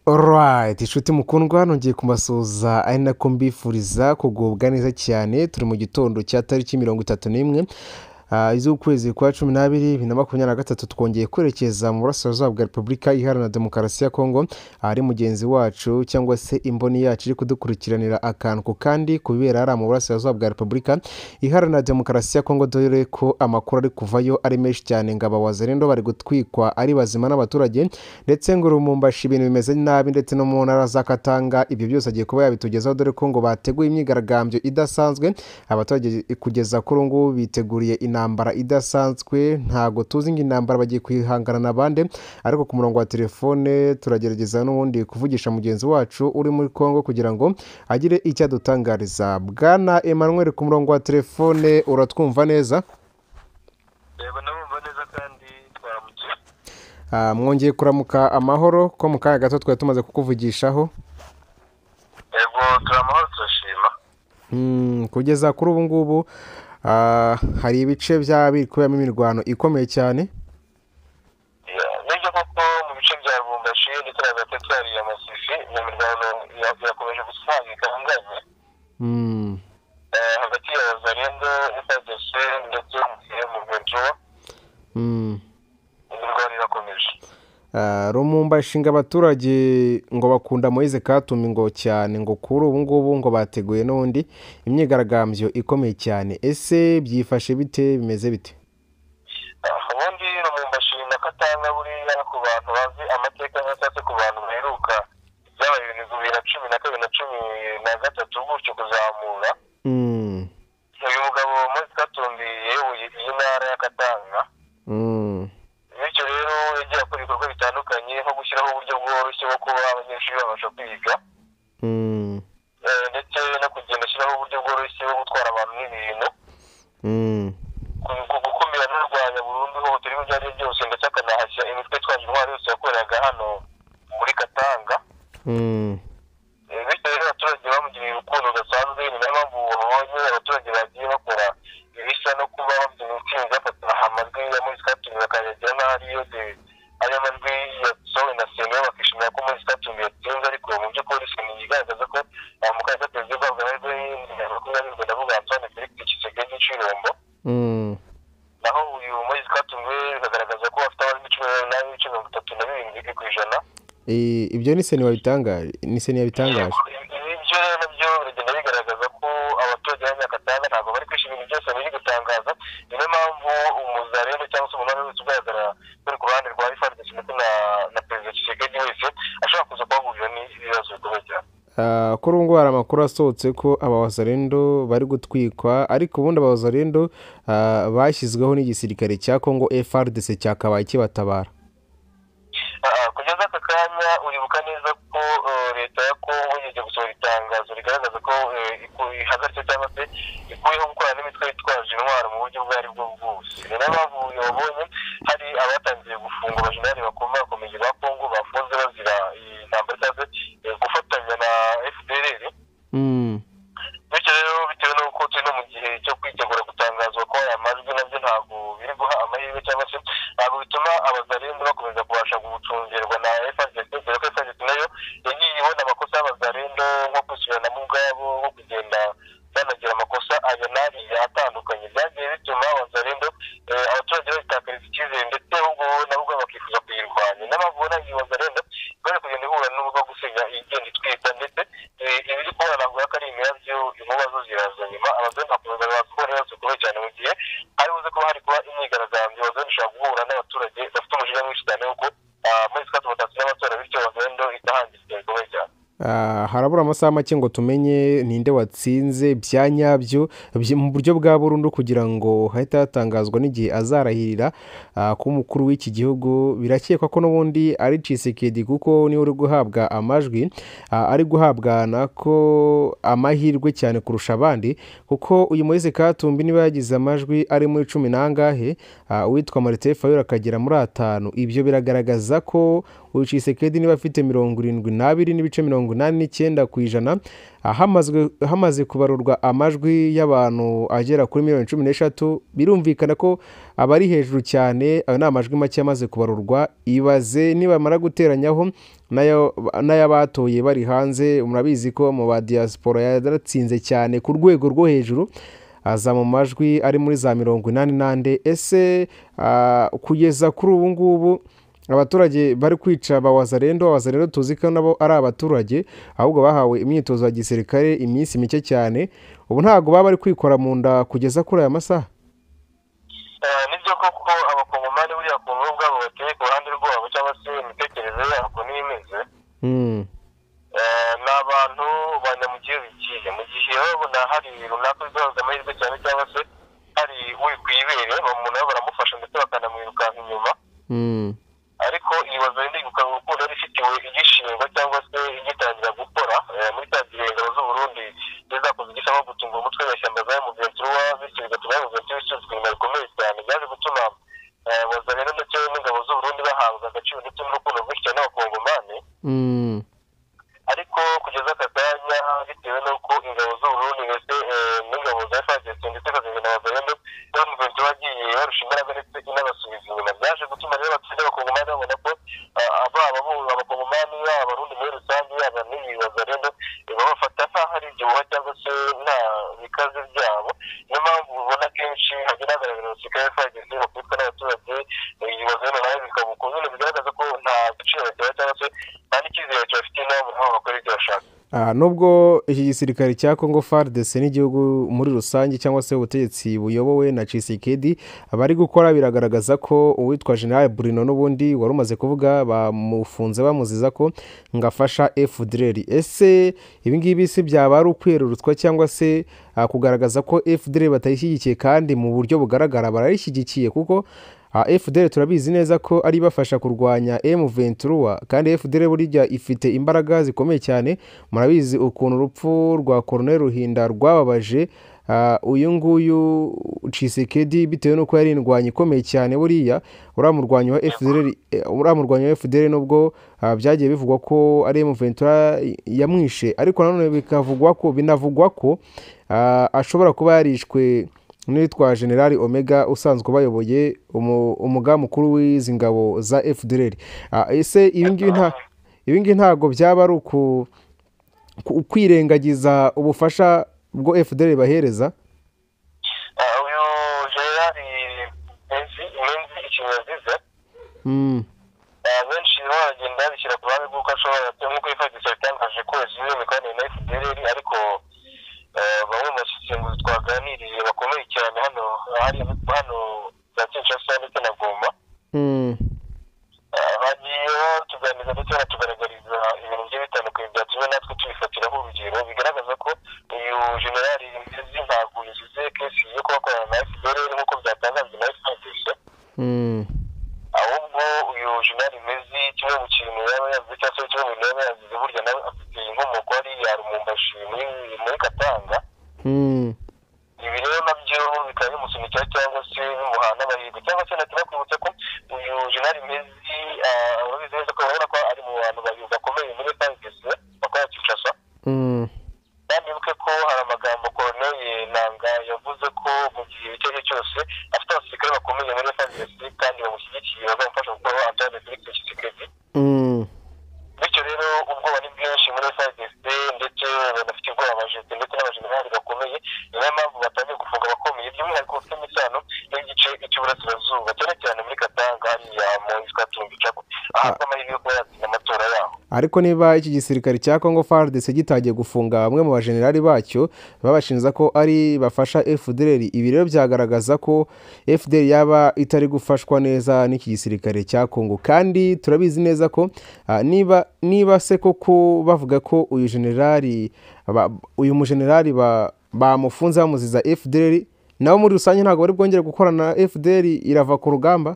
Alright, inshuti mukundwa nongeye kubasuhuza ari nako mbifuriza kugubwa neza cyane turi mu gitondo cya tariki mirongo itatu n'imwe ah, z'ukwezi kwa cumi n'abiri bibiri na makumyabiri na gatatu twongeye kwerekeza mu burasirazuba bwa repubulika iharanira demokarasi ya kongo ahari mugenzi wacu cyangwa se imboni yacu iri kudukurikiranira akantu ku kandi kubera hariya mu burasirazuba bwa repubulika iharanira demokarasi ya kongo dore ko amakuru ari kuvayo ari menshi cyane ngo abawazerendo bari gutwikwa ari bazima n'abaturage ndetse ngo rumumbashi ibintu bimeze nabi ndetse no mu ntara za katanga ibyo byose agiye kuba yabitugezaho dore ko ngo bateguye imyigaragambyo idasanzwe abaturage kugeza kuri ubu ngubu biteguriye intambara idasanzwe ntabwo tuzi ngo intambara bagiye kuyihangana na bande ariko ku murongo wa telefone turagerageza n'ubundi kuvugisha mugenzi wacu uri muri congo kugira ngo agire icyo adutangariza bwana emmanuel ku murongo wa telefone uratwumva neza yego ndabumva neza kandi twaramutse Ah, mwongeye kuramuka amahoro ko mu kanya gato twari tumaze kukuvugishaho yego turamahoro turashima Mm, kugeza kuri ubu ngubu ah, hari ibice byaba biri kuberamo imirwano ikomeye cyane Ya- nibyo koko mu bice bya rubumbashi ndetse na gatatu hari amasifi iyo mirwano ya- yakomeje gusangika inganye Mm, hagati ya zarendo fdc ndetse mu rwenjo mm. imirwano irakomeje Ah, rumumba ishinga abaturage ngo bakunda Moise Katumbi ngo cyane ngo kuri ubu ngubu ngo bateguye n'ubundi imyigaragambyo ikomeye cyane ese byifashe bite bimeze bite Ah, ubundi rubumbashi na katanga buriya ku bantu bazi amateka cyangwa se ku bantu baheruka byabaye ibintu bibiri na cumi na kabiri na cumi na gatatu gutyo kuzamura Mm, uyu mugabo Moise Katumbi yewe iyi ntara ya Katanga mm, bityo rero yagiye akora ibikorwa bitandukanye nko gushyiraho uburyo bworoshye bwo kuba abanyeshuri babasha kwiga mm, eh, ndetse no kugenda ashyiraho uburyo bworoshye bwo gutwara abantu n'ibintu mm, ku- ku- gukumira no kurwanya burundu ihohoterwa iryo ari ryo ryose ndetse akanahashya imitwe itwaje intwaro yose yakoreraga hano muri Katanga mm, Eh, bityo rero abaturage bamugiriye urukundo rudasanzwe ni nayo mpamvu babonye abaturage bagiye bakora ibisa no kuba bafite imitsinzi bafata amajwi ya Moise Katumbi bakayagira nk'aho ariyo de- ariyo majwi yasohowe na sena bakishimira ko Moise Katumbi yatsinze ariko mu by'ukuri sena igaragaza ko aba mukandida tuzi guhabwa amajwi makumyabiri ngo ndavuga Antoine Felix Tshisekedi Tshilombo mm, naho uyu Moise Katumbi we bikagaragaza ko afite amajwi cumi n'umunani n'ibice mirongo itatu na birindwi ku ijana I- ibyo ni seni wabitangaje ni seni yabitangaje ibyo rero nabyo biragenda bigaragaza ko abaturage b'abanyakatanga ntabwo bari kwishimira ibyo byose biri gutangaza niyo mpamvu umuzarene cyangwa se umunara wese ugaragara uri ku ruhande rwa ifardc ndetse na- na perezida kisekedi wese ashobora kuza kubahurira n'ibibazo bikomeye cyane Ah, kuri ubu ngubu hari amakuru asohotse ko abawazarendo bari gutwikwa ariko ubundi abawazarendo ah, bashyizweho n'igisirikare cya kongo FRDC cyakabaye kibatabara Ah, kugeza aka kanya uribuka neza ko eh, leta ya kongo igiye gusohora itangazo rigaragaza ko eh, iku- ihagaritse cyangwa se ikuyeho gukorana n'imitwe yitwaje intwaro mu buryo ubwo ari bwo bwose ni nayo mpamvu uyu wabonye hari abatangiye gufunga abajenerali bakomeye bakomeye ba kongo bafunze bazira iyi ntambara cyangwa se eh, gufatanya na fdr Mm, bityo rero bitewe n'uko turi no mu gihe cyo kwitegura gutangazwa ko aya majwi nabyo ntabwo biri guha amahirwe cyangwa se ntabwo bituma abazarenzi bakomeza kubasha gucungirwa na FRDC dore ko FRDC nayo yagiye ibona amakosa y'abazarendo nko kwisubirana mu bwabo nko kugenda banagira amakosa aya n'ariya atandukanye byagiye bituma abazarendo eh, abaturage bayitakariza icyizere ndetse ahubwo na ubwo bakifuza kuyirwanya n'abavura iyi bazarendo ikora kugenda ihura n'ubwo gusiga igenda itwita ndetse eh, ibiri kubona ntabwo ko ari imirabyo inkuba zo ziraza nyuma abazungu bakomeza bakora ibibazo bikomeye cyane mu gihe hari buze kuba hari kuba imyigaragambyo abazungu ishobora guhura n'abaturage bafite umujinya mwinshi cyane w'uko ah, muri sikati mutatsi n'amatora bityo abazendo itahangiza bikomeye cyane ah, harabura amasaha make ngo tumenye ninde watsinze bya nyabyo byi- mu buryo bwa burundu kugira ngo hahite hatangazwa n'igihe azarahirira ah, ku mukuru w'iki gihugu birakekwa ko n'ubundi ari Tshisekedi kuko niwe uri guhabwa amajwi ah, ari guhabwa nako amahirwe cyane kurusha abandi kuko uyu Moise Katumbi niba yagize amajwi ari muri cumi n'angahe ah, uwitwa Martin Fayulu akagera muri atanu ibyo biragaragaza ko uyu Tshisekedi niba afite mirongo irindwi n'abiri n'ibice mirongo inani n'ike icyenda ku ijana hamaze kubarurwa amajwi y'abantu agera kuri miliyoni cumi n'eshatu birumvikana ko abari hejuru cyane ayo ni amajwi make yamaze kubarurwa ibaze nibamara guteranyaho n'ay'abatoye bari hanze murabizi ko mu ba diyasporo yaratsinze cyane ku rwego rwo hejuru aza mu majwi ari muri za mirongo inani n'ande ese kugeza kuri ubu ngubu abaturage bari kwica ba wazarendo wazarendo tuzi ko nabo ari abaturage ahubwo bahawe imyitozo ya gisirikare iminsi mike cyane ubu ntabwo baba bari kwikora mu nda kugeza kuri aya masaha nibyo koko abakongomani buriya ku ngo ubwabo bateye ku ruhande rwabo cyangwa se imitekerereze yabo niyo imeze ni abantu ba nyamugihe bigiye mu gihe babona hari runaka bigaragaza amahirwe cyane cyangwa se hari uri ku ibere umuntu we baramufasha ndetse bakanamwirukanka inyuma ariko ibaza rindi gukanga urukundo rifitiwe igishingwa cyangwa se igitangira gukora muri za ngabo z'uburundi zakoze igisaba gutunga umutwe w'ishyamba za emuventura bityo bigatuma emuventura isuzwa inyuma bikomeye cyane byaje gutuma waza rero ndetse n'ingabo z'uburundi bahabwa agaciro ndetse n'urukundo rwinshi cyane n'abakongomani ariko kugeza aka kanya bitewe n'uko ingabo z'uburundi ndetse n'ingabo za fagesi ndetse bakagenda na bazayendo bamuventura bagiye barusha imbaraga ndetse inabasubiza inyuma byaje gutuma rero abaturage bakongomani babona ko baba abakongomani yaba abarundi muri rusange yaba n'ibibaza rero babafata nkaho ari igihuha cyangwa se nta bikaze byabo niyo mpamvu ubona kenshi hagenda hagaragara abasirikare fagesi bakubitwa n'abaturage ibibazo rero nawe bikabuka nyine bigaragaza ko nta gaciro batera cyangwa se nta n'icyizere kibafitiye nabo aho bakora ibyo bashaka Ah, nubwo iki gisirikare cya congo fardc n'igihugu muri rusange cyangwa se ubutegetsi buyobowe na cisikedi bari gukora biragaragaza ko uwitwa general burino n'ubundi wari umaze kuvuga bamufunze bamuziza ko ngo afasha fdr ese ibi ngibi si byaba ari ukwerurutswa cyangwa se ah, kugaragaza ko fdr batayishyigikiye kandi mu buryo bugaragara barayishyigikiye kuko fdr turabizi neza ko ari ibafasha kurwanya M23 kandi fdr burya ifite imbaraga zikomeye cyane murabizi ukuntu urupfu rwa Colonel Ruhinda rwababaje uyu nguyu Tshisekedi bitewe n'uko yari indwanyi ikomeye cyane buriya uramurwanya wa FDR uramurwanya wa FDR nubwo ah, byagiye bivugwa ko ari M23 yamwishe ariko nanone bikavugwa ko binavugwa ko ah, ashobora kuba yarishwe n'uwitwa generali omega usanzwe ubayoboye umuga mukuru w'izi ngabo za fdr ese ibi ngibi ntabwo byaba ari ukwirengagiza ubufasha bwo fdr bahereza uyu generali menzi menzi ikinyabiziga benshi rero baragenda babishyira ku ruhande rw'uko ashobora nk'uko yifashisha yatangaje ko yashyize imikoranire na fdr ariko bamwe mu basesenguzi twaganiriye bakomeye cyane hano hari hano za kinshasa ndetse na goma bagiye batuganiriza ndetse banatugaragariza ibintu bigiye bitandukanye byatumye natwe tubifatiraho urugero bigaragaza ko uyu generali mbizi ntabwo yashyize kesi yo kuba akorana na fpr nk'uko byatangajwe na fpr ahubwo uyu jenali mezi kimwe mu kintu yaba yavuze cyangwa se kimwe mu bintu yaba yavuze burya nawe afite inkomoko hariya rumumbashi muri muri katanga ibi rero nabyo bikaba bimusunika cyangwa se bimuha n'amahirwe cyangwa se nahita bakwibutsa ko uyu jenali mezi urabizi neza ko urabona ko ari mu bantu babiri bakomeye muri fagisi bakora kinshasa yandibuke ko hari amagambo koroneri nanga yavuze ko mu gihe icyo ari cyo cyose afite abasirikare bakomeye muri fagisi kandi bamushyigikiye bazamufasha gukora antane felix kisikedi bityo rero ubwoba ni bwinshi muri fagisi ndetse banafite ubwoba abajenti ndetse n'abajenerali bakomeye niyo mpamvu batangiye gufunga abakomeye by'umwihariko bafite imisano n'igice cy'uburasirazuba cyane cyane muri katanga hariya mu twatumbi cako ahabwa amahirwe yo kuba yatsinda amatora yaho ariko niba iki gisirikare cya congo fardc gitangiye gufunga bamwe mu bajenerali bacyo babashinja ko ari bafasha fdr ibi rero byagaragaza ko fdr yaba itari gufashwa neza n'iki gisirikare cya congo kandi turabizi neza ko ah, niba niba se koko bavuga ko uyu generali ba- uyu mujenerali ba- bamufunze bamuziza fdr nabo muri rusange ntabwo bari bwongere gukorana na fdr irava ku rugamba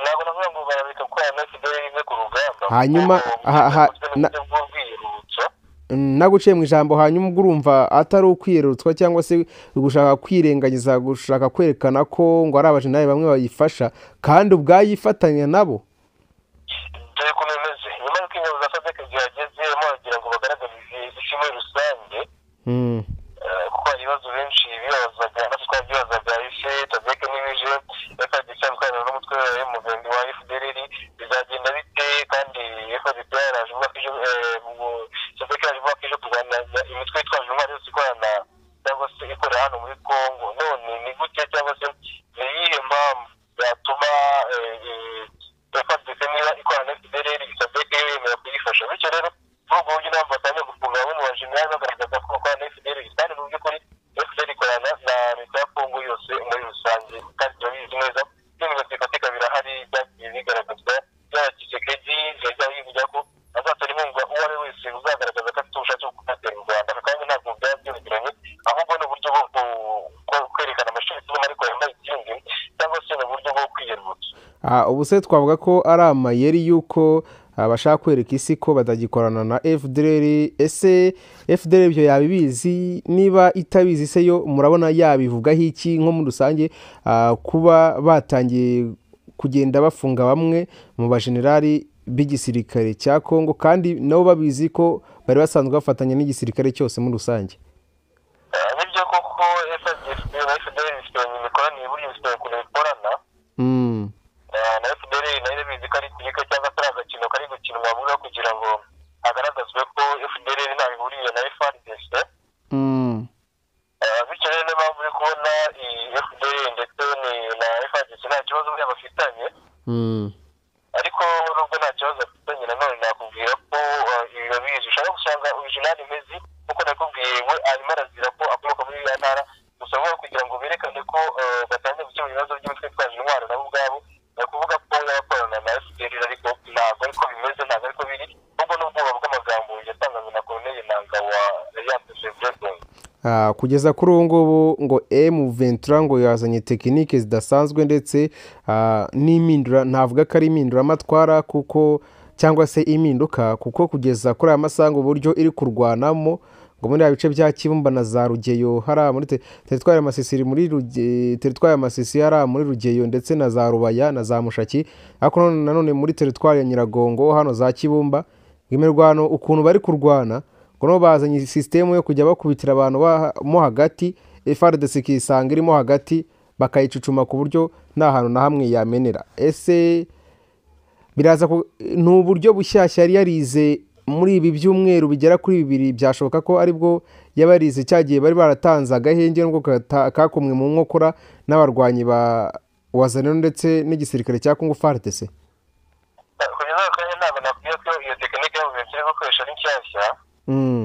ntabwo navuga ngo barabika gukorana na fpr rimwe ku rugamba Hanyuma, aha, aha, na- bw'urwiyerurutso naguciye mu ijambo hanyuma ubwo urumva atari ukwiyerutswa cyangwa se gushaka kwirengagiza gushaka kwerekana ko ngo ari abajenerali bamwe bayifasha kandi ubwayifatanya nabo dore ukuntu bimeze nyuma y'uko ingabo za sadek zihageze barimo baragira Mm. Eh, kuko hari ibibazo benshi bibazaga natwe twabyibazaga ese tadeke n'ibije fdc twabana n'umutwe we muganga wa fdrr bizagenda bite kandi fdc yaraje uvuga ko ejo tadeke yaje uvuga ko ejo kurwanya imitwe yitwaje intwari yose ikorana cyangwa se ikorera hano muri congo none ni gute cyangwa se ni iyihe mpamvu yatuma eh, eh, fdc niba ikorana na fdrr tadeke yemera kuyifasha bityo rero muri ubwo buryo nabo batangiye gufunga bamwe mu bajiniyari bagaragaza ko bakorana na fdr kandi mu by'ukuri fdr ikorana na leta ya kongo yose muri rusange kandi turabizi neza n'imigozi ifatika birahari byagiye bigaragazwa byaba kisekedi byajya bivuga ko azatora inkunga uwo ari we wese uzagaragaza ko afite ubushake bwo gutera u rwanda kandi ntabwo byaba byerekeranye ahubwo ni uburyo bwo ku- ku- kwerekana amashuri tubona ariko yambaye ikindi cyangwa se ni uburyo bwo kwiyerutsa Ah, ubu se twavuga ko ari amayeri y'uko ah, bashaka kwereka isi ko batagikorana na fdr ese fdr ibyo yabibizi niba itabizi se yo murabona yabivugaho iki nko muri rusange ah, kuba batangiye kugenda bafunga bamwe mu bajenerali b'igisirikare cya kongo kandi nabo babizi ko bari basanzwe bafatanya n'igisirikare cyose muri rusange Eh, nibyo koko fdr na fdr ifitanye imikoranire burya ifitanye kure ikorana Mm, Eh, na fpr nayo bizi ko ari ikinyika cyangwa atari agakino kari gukinwa mu rwego kugira ngo hagaragazwe ko fpr ntaho ihuriye na frdc mm, Eh, bityo rero niyo mpamvu uri kubona iyi fpr ndetse ni- na frdc nta kibazo buriya bafitanye mm, ariko nubwo nta kibazo afitanye nanone nakubwira ko eh, ibiro bizi ushobora gusanga original mezi nkuko nakubwiye we arimo arazira ko akomoka muri iriya ntara gusa vuba kugira ngo berekane ko eh, batangiye gukemura ibibazo by'imitwe itwaje intwaro nabo ubwabo ni ukuvuga ko yakorana na fpr ariko ntabwo ariko bimeze ntabwo ariko biri ahubwo n'ubwoba bw'amagambo yatangajwe na colonel nanga wa yanditse bredong Ah, kugeza kuri ubu ngubu ngo m ventura ngo yazanye tekinike zidasanzwe ndetse ah, n'impindura ntavuga ko ari impinduramatwara kuko cyangwa se impinduka kuko kugeza kuri aya masaha ngo uburyo iri kurwanamo ngo muri bya bice bya kibumba na za rugeyo hariya muri te- teritwari ya masisi muri Ruge- teritwari ya masisi hariya muri rugeyo ndetse na za rubaya na za mushaki ariko nanone- nanone muri teritwari ya nyiragongo hano za kibumba imirwano ukuntu bari kurwana ngo nabo bazanye sisitemu yo kujya bakubitira abantu ba- mo hagati frdc ikisanga irimo hagati bakayicucuma ku buryo nta hantu na hamwe yamenera ese biraza ku- ni uburyo bushyashya yari yarize muri ibi byumweru bigera kuri bibiri byashoboka ko aribwo yabarize cya gihe bari baratanze agahenge nubwo kata- kakomwe mu nkokora n'abarwanyi ba wazaniro ndetse n'igisirikare cya kongo frdc Eh, kugeza ako kanya ntabwo nakubwira ko iyo tekinike y'ubuvuzi iri gukoresha ari nshyashya Mm,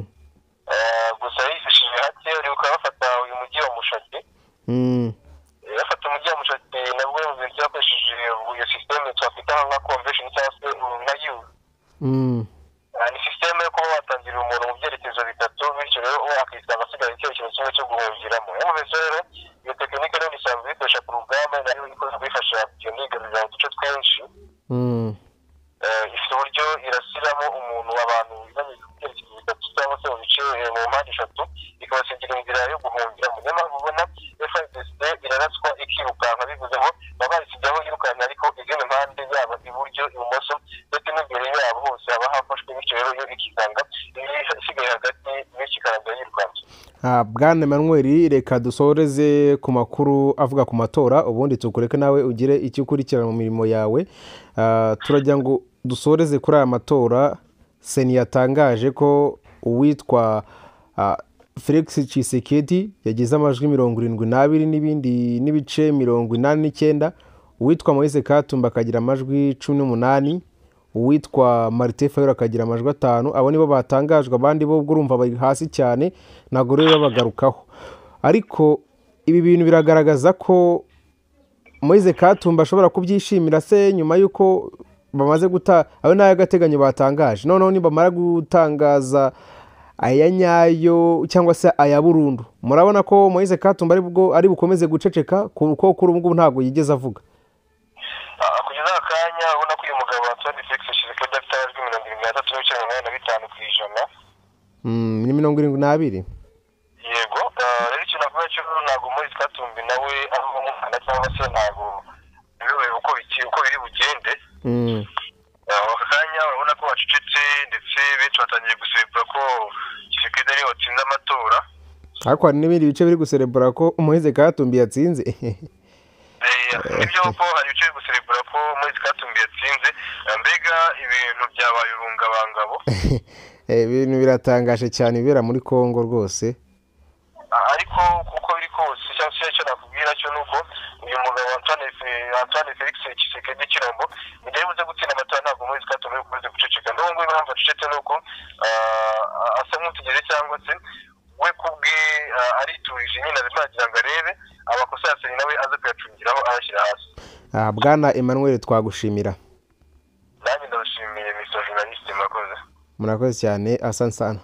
Eh, gusa yifashishije hake uri ukaba bafata uyu mujyi wa mushaki mm, Eh, bafata umujyi wa mushaki nabwo yavuze yakoresheje iyo sisiteme twafite nka convention cyangwa se uh, nka yu mm, Ah, ni sisiteme yo kuba watangirira umuntu mu byerekezo bitatu bityo rero uwo akisanga asigaye icyerekezo kimwe cyo guhungiramo yamuvuze rero iyo tekinike rero isanzwe uyikoresha ku rugamba nayo ikunze kuyifasha kugenda yigarurira mu duce twinshi mm. Eh, ifite uburyo irasiramo umuntu abantu ibanyuze mu byerekezo bitatu cyangwa se mu bice eh, mu mpande eshatu ikabasigira inzira yo guhungiramo niyo mpamvu ubona frdc iraratswa ikirukanka bivuze ngo baba bayisigaho yirukanka ariko izindi mpande yaba iburyo ibumoso ndetse n'imbere yabo hose haba hafashwe bityo rero yo ikisanga indi isigaye hagati bityo ikarangira yirukanka Ah, bwana Emmanuel reka dusoreze ku makuru avuga ku matora ubundi tukureke nawe ugire icyo ukurikirana mu mirimo yawe Ah, turagira ngo dusoreze kuri aya matora seni yatangaje ko uwitwa ah, Felix Tshisekedi yagize amajwi mirongo irindwi n'abiri n'ibindi n'ibice mirongo inani n'icyenda uwitwa Moise Katumba akagira amajwi cumi n'umunani uwitwa marite fayora akagira amajwi atanu abo nibo batangajwe abandi bo ubwo urumva bari hasi cyane ntabwo rero babagarukaho ariko ibi bintu biragaragaza ko moise katumba ashobora kubyishimira se nyuma y'uko bamaze guta ayo ni ay'agateganyo batangaje noneho nibamara gutangaza aya nyayo cyangwa se aya burundu murabona ko moise katumba ari bwo ari bukomeze guceceka kuko kuri ubu ngubu ntabwo yigeze avuga Ah, kugeza aka kanya ubona ko uyu mugabo watsondi felix shisekedi afite amajwi mirongo irindwi n'atatu n'ibice mirongo inani na bitanu ku ijana Mm, ni mirongo irindwi n'abiri yego eh, rero ikintu avuga cyo ntabwo muri twatumbi nawe ari umwana cyangwa se ntabwo biyobewe uko biki- uko biri bugende Mm, Eh, aka kanya urabona ko bacecetse ndetse benshi batangiye gusebura ko giseke bwite ariyo watsinze amatora ariko hari n'ibindi bice biri guserebura ko umuhizi katumbi yatsinze nibyo ko hari ibice biri guserebura ko umuhizi katumbi yatsinze mbega ibintu byabaye urungabangabo ibintu biratangaje cyane ibibera muri congo rwose ariko kuko biri kose cyangwa se icyo nakubwira cyo ni uko uyu mugabo Antoine Fe- Antoine Felix Tshisekedi Chilombo mu gihe buze gutsinda amatora ntabwo muri zikatumye ukomeze guceceka n'ubu ngubu impamvu acecetse ni uko ah, asa nk'utigeze cyangwa se we kubwe ah, ariturije nyine arimo aragira ngo arebe amakosa yasenye nawe aze kuyacungiraho ayashyira hasi Ah, bwana emmanuel twagushimira nanjye ndabashimiye mr journaliste mwakoze murakoze cyane asansana